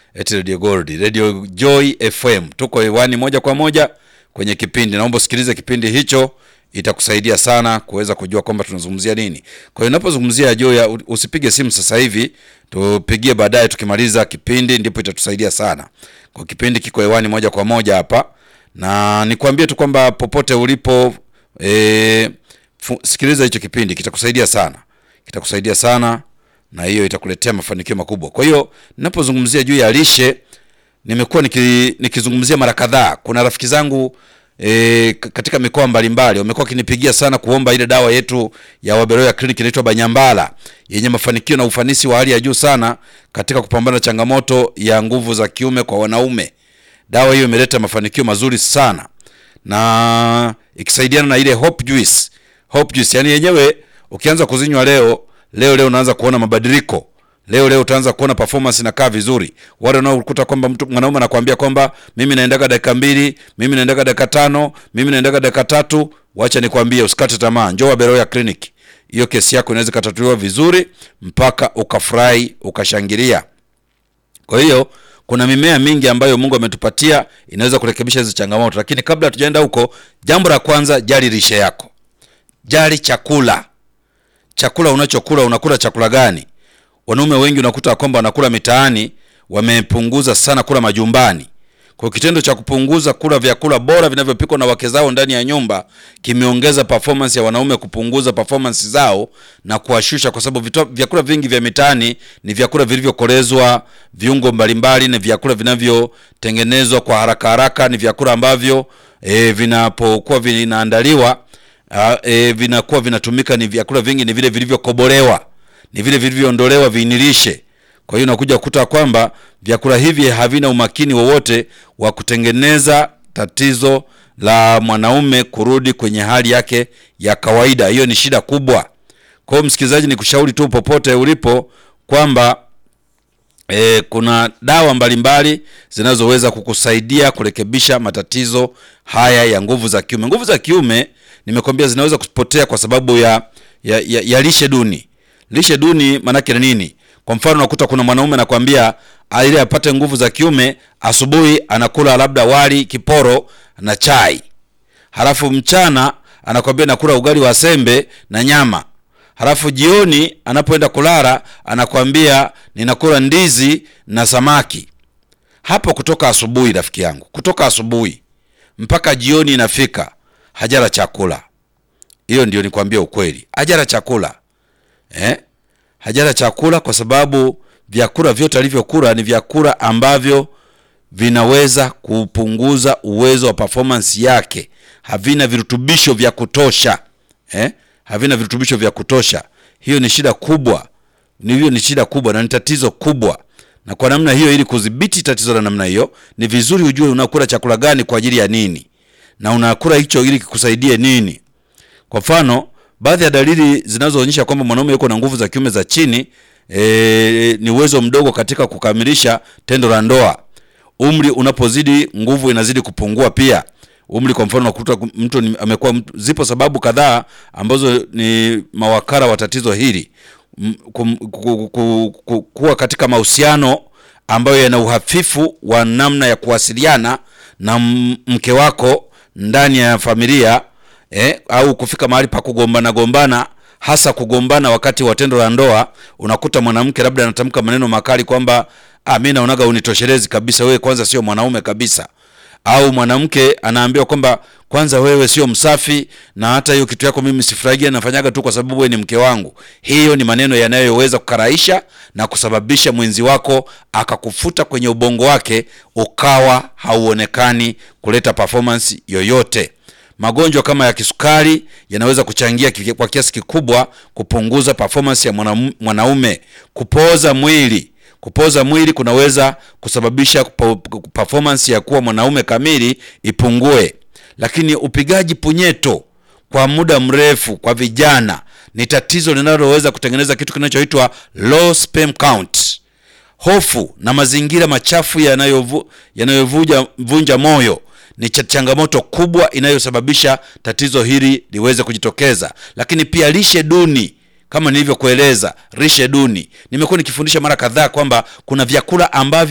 eti Radio Gold, Radio Joy FM. Tuko hewani moja kwa moja kwenye kipindi. Naomba usikilize kipindi hicho, itakusaidia sana kuweza kujua kwamba tunazungumzia nini. Kwa hiyo unapozungumzia Joy, usipige simu sasa hivi, tupigie baadaye tukimaliza kipindi, ndipo itatusaidia sana. Kwa kipindi kiko hewani moja kwa moja hapa, na nikwambie tu kwamba popote ulipo e, sikiliza hicho kipindi, kitakusaidia sana, kitakusaidia sana na hiyo itakuletea mafanikio makubwa. Kwa hiyo ninapozungumzia juu ya lishe nimekuwa niki, nikizungumzia mara kadhaa. Kuna rafiki zangu e, katika mikoa mbalimbali wamekuwa wakinipigia sana kuomba ile dawa yetu ya Waberoya Clinic inaitwa Banyambala yenye mafanikio na ufanisi wa hali ya juu sana katika kupambana na changamoto ya nguvu za kiume kwa wanaume. Dawa hiyo imeleta mafanikio mazuri sana na ikisaidiana na ile Hope Juice. Hope Juice yani yenyewe ukianza kuzinywa leo leo leo unaanza kuona mabadiliko. Leo leo utaanza kuona performance inakaa vizuri. Wale wanaokuta kwamba mtu mwanaume anakuambia kwamba mimi naendaga dakika mbili, mimi naendaga dakika tano, mimi naendaga dakika tatu, wacha nikwambie usikate tamaa. Njoo Waberoya Clinic. Hiyo kesi yako inaweza katatuliwa vizuri mpaka ukafurahi, ukashangilia. Kwa hiyo kuna mimea mingi ambayo Mungu ametupatia inaweza kurekebisha hizo changamoto, lakini kabla hatujaenda huko, jambo la kwanza, jali lishe yako. Jali chakula. Chakula unachokula unakula chakula gani? Wanaume wengi unakuta kwamba wanakula mitaani, wamepunguza sana kula majumbani. Kwa kitendo cha kupunguza kula vyakula bora vinavyopikwa na wake zao ndani ya nyumba kimeongeza performance ya wanaume, kupunguza performance zao na kuwashusha, kwa sababu vyakula vingi vya mitaani ni vyakula vilivyokolezwa viungo mbalimbali, ni vyakula vinavyotengenezwa kwa haraka haraka, ni vyakula ambavyo e, vinapokuwa vinaandaliwa e, vinakuwa vinatumika, ni vyakula vingi ni vile vilivyokobolewa, ni vile vilivyoondolewa viinilishe. Kwa hiyo unakuja kukuta kwamba vyakula hivi havina umakini wowote wa kutengeneza tatizo la mwanaume kurudi kwenye hali yake ya kawaida. Hiyo ni shida kubwa. Kwa hiyo msikilizaji, ni kushauri tu popote ulipo kwamba e, kuna dawa mbalimbali zinazoweza kukusaidia kurekebisha matatizo haya ya nguvu za kiume. Nguvu za kiume nimekwambia zinaweza kupotea kwa sababu ya, ya, ya, ya lishe duni. Lishe duni maanake ni nini? Kwa mfano unakuta kuna mwanaume anakwambia ili apate nguvu za kiume, asubuhi anakula labda wali kiporo na chai, halafu mchana anakwambia nakula ugali wa sembe na nyama, halafu jioni anapoenda kulala anakwambia ninakula ndizi na samaki. Hapo kutoka asubuhi, rafiki yangu, kutoka asubuhi mpaka jioni inafika, hajala chakula. Hiyo ndio nikwambia ukweli, hajala chakula eh? hajala chakula kwa sababu vyakula vyote alivyokula ni vyakula ambavyo vinaweza kupunguza uwezo wa performance yake, havina virutubisho vya kutosha eh? havina virutubisho vya kutosha. Hiyo ni shida kubwa, ni hiyo ni shida kubwa na ni tatizo kubwa. Na kwa namna hiyo, ili kudhibiti tatizo la namna hiyo, ni vizuri ujue unakula chakula gani kwa ajili ya nini, na unakula hicho ili kikusaidie nini. Kwa mfano baadhi ya dalili zinazoonyesha kwamba mwanaume yuko na nguvu za kiume za chini e, ni uwezo mdogo katika kukamilisha tendo la ndoa. Umri unapozidi, nguvu inazidi kupungua pia. Umri, kwa mfano, unakuta mtu amekuwa, zipo sababu kadhaa ambazo ni mawakala wa tatizo hili, kuwa katika mahusiano ambayo yana uhafifu wa namna ya kuwasiliana na mke wako ndani ya familia Eh, au kufika mahali pa kugombana gombana, hasa kugombana wakati wa tendo la ndoa. Unakuta mwanamke labda anatamka maneno makali kwamba ah, mimi naonaga unitoshelezi kabisa, wewe kwanza sio mwanaume kabisa. Au mwanamke anaambiwa kwamba kwanza wewe sio msafi, na hata hiyo kitu yako mimi sifurahia, nafanyaga tu kwa sababu wewe ni mke wangu. Hiyo ni maneno yanayoweza kukaraisha na kusababisha mwenzi wako akakufuta kwenye ubongo wake, ukawa hauonekani kuleta performance yoyote. Magonjwa kama ya kisukari yanaweza kuchangia kwa kiasi kikubwa kupunguza performance ya mwanaume. Kupooza mwili, kupooza mwili kunaweza kusababisha performance ya kuwa mwanaume kamili ipungue. Lakini upigaji punyeto kwa muda mrefu kwa vijana ni tatizo linaloweza kutengeneza kitu kinachoitwa low sperm count. Hofu na mazingira machafu yanayovunja moyo ni changamoto kubwa inayosababisha tatizo hili liweze kujitokeza. Lakini pia lishe duni, kama nilivyokueleza, lishe duni, nimekuwa nikifundisha mara kadhaa kwamba kuna vyakula ambavyo